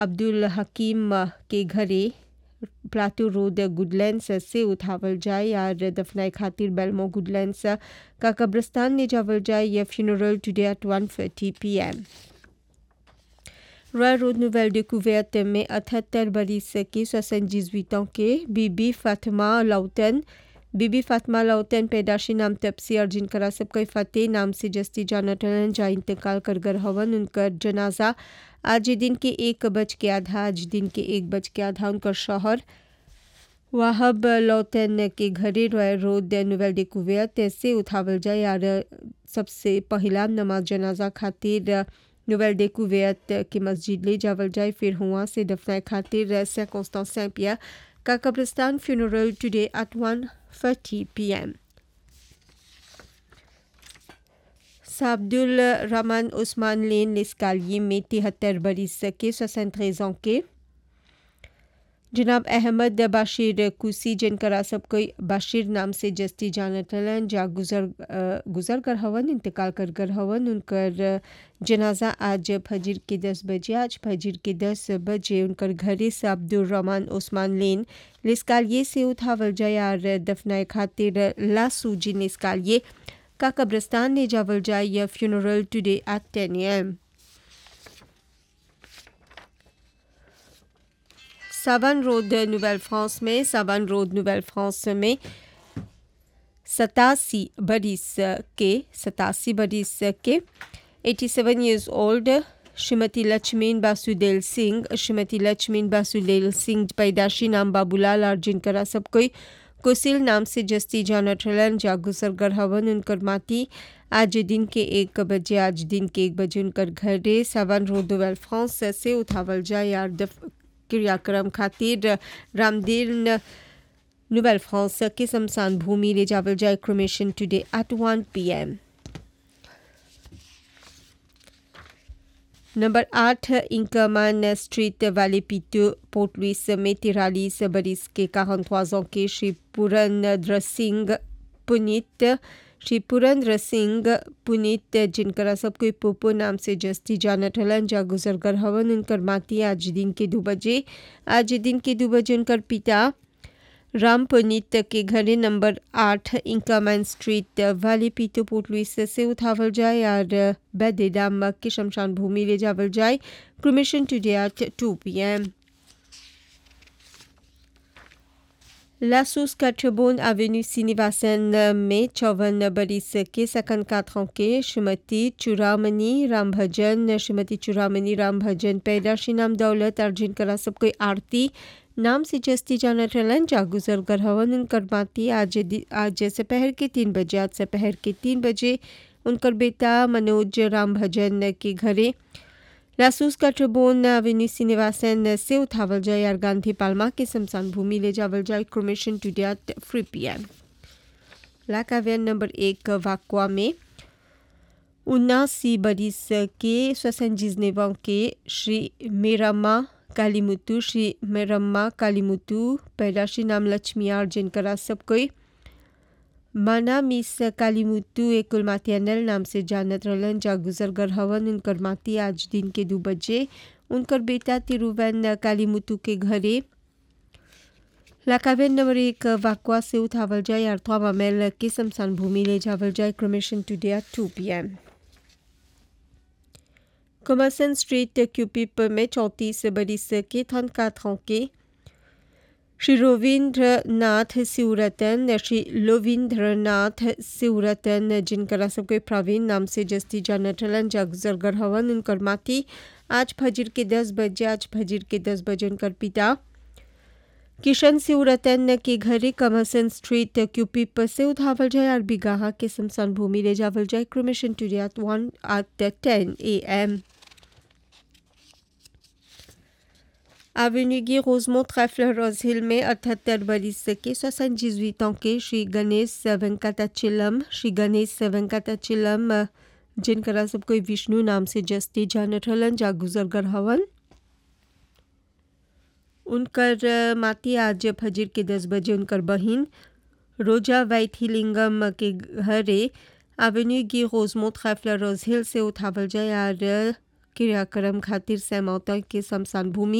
अब्दुल हकीम के घरे plateau road Goodlands से उठावल जाए और दफनाए खातिर बेलमो गुडलैंड्स का कब्रिस्तान ले जावल जाए यह funeral today at one thirty P M Roy road Nouvelle Decouverte में अठहत्तर बरिस के सोसठ के बीबी फातिमा लाउटन बीबी फातिमा लाउटन पैदाशी नाम तपसी और जिनकरा सबके फतेह नाम से जस्ती जानटन जा इंतकाल कर गर हवन उनकर जनाजा आज दिन के एक बज के आधा आज दिन के एक बज के आधा उनकर शहर वाहब लौटन के घरे रॉय रोड नोवेल डिकूवर्ट से उठावल जाए और सबसे पहला नमाज जनाजा खातिर नोवेल डिकूवर्ट की मस्जिद ले जावल जाए फिर हुआ से दफनाए खातिर से पिया का कब्रिस्तान funeral today at one thirty P M Abdul Rahman Usman lane लिस्कालिए में तिहत्तर बरिस के सोसठ के जनाब अहमद बाशिर कुसी जिनकरा सब कोई बाशिर नाम से जस्ती जानतलन जा गुजर गुजर कर हवन इंतकाल कर कर हवन उनकर जनाजा आज फजर के दस बजे आज फजर के दस बजे उनकर घरे से अब्दुल रहमान उस्मान लेन लिस्कालिए से उठावल जाए और दफनाए खातिर लासू जिन लिस्कालिए का कब्रिस्तान ले जावल जाए यह funeral today at ten M Savanne road Nouvelle France में सावन रोड नोवेल फ्रांस में सतासी बरिस के सतासी बरिस के 87 years old श्रीमती लक्ष्मीन बासुदेव सिंह श्रीमती लक्ष्मीन बासुदेव सिंह पैदाशी नाम बाबूलाल और जिनकरा सब कोई कुसिल नाम से जस्ती जानटलन जा गुजर गर हवन उनकर माती आज दिन के एक बजे आज दिन के एक बजे उनकर घरे सावन रोड नोवेल फ्रांस से उठावल जाए और क्रियाक्रम खातिर रामदीन नोवेल फ्रांस के शमशान भूमि ले जावल जाए cremation today at one P M number आठ इंकमान स्ट्रीट वाले पीटू पोर्ट लुइस में तिरालीस बरिस के काहनख्वाजों के श्री पुरेंद्र सिंह पुनीत श्री पुरेंद्र सिंह पुनीत जिनकरा सब कोई पोपो नाम से जस्ती जानटलन जा गुजर कर हवन उनकर माती आज दिन के दो बजे आज दिन के दो बजे उनकर पिता राम पुनीत के घरे नंबर आठ इंकामैन स्ट्रीट वाली पीतो पोर्ट लुइस से उठावल जाए और बैदेदाम के शमशान भूमि ले जावल जाए cremation today at two P M लासूस कठबोन एवेन्यू सीनिवासन में चौवन बरिस के सकन काथों के श्रीमती चुरामनी राम भजन श्रीमती चुरामनी राम भजन पैदाशी नाम दौलत और जिनकरा सब कोई आरती नाम से जस्ती जाना टलन जा गुजर कर हवन उनकर माती आज आज दोपहर के तीन बजे आज दोपहर के तीन बजे उनकर बेटा मनोज राम भजन के घरे लासूस का ट्रिबोन एवेन्यू सीनिवासन से उठावल जाए और गांधी पालमा के शमशान भूमि ले जावल जाए cremation today at three P M लाकाव्यन नंबर एक वाक्वा में उन्नासी बरिस के स्वसंजीजनेवा के श्री मेरामा कालीमुतु श्री मेरम्मा कालीमुतु पैदाशी नाम लक्ष्मी जिनकरा सब कोई माना मिस कालीमुतु एकुल मातियानल नाम से जानत रहलन जा गुजर गर हवन उनकर माती आज दिन के दो बजे उनकर बेटा तिरुवन कालीमुतु के घरे लाकावेन नंबर एक वाकवा से उठावल जाए अर्थवा मामेल के शमशान भूमि ले जावल जाए cremation today at two P M Commerson street Curepipe में चौंतीस बरिस के थन काथों के श्री रविंद्र नाथ सिवरतन श्री लोविंद्रनाथ सिवरतन जिनकरा सबके प्रवीण नाम से जस्ती जानटलन जगजर गढ़वन उनकर माती आज फजर के दस बजे आज फजर के दस बजे उनकर पिता किशन सिवरतन के घरे कमर्सन स्ट्रीट क्यूपिप से उठावल जाए और बिगाहा के शमशान भूमि ले जावल जाए cremation today at one eight ten A M Avenue Guy Rosemont Trèfle Rose Hill में अठहत्तर बरिस के सोसठ ans के श्री गणेश वेंकटाचिलम श्री गणेश वेंकटाचिलम जिनकरा सब कोई विष्णु नाम से जस्ती जानत हलन जा गुजर गर हवन उनकर माती आज फजर के दस बजे उनकर बहिन रोजा वैथिलिंगम के घरे एवेन्यू गी रोजमो ट्रैफलर रोज हिल से उठावल जाए और क्रियाक्रम खातिर सैमौता के शमशान भूमि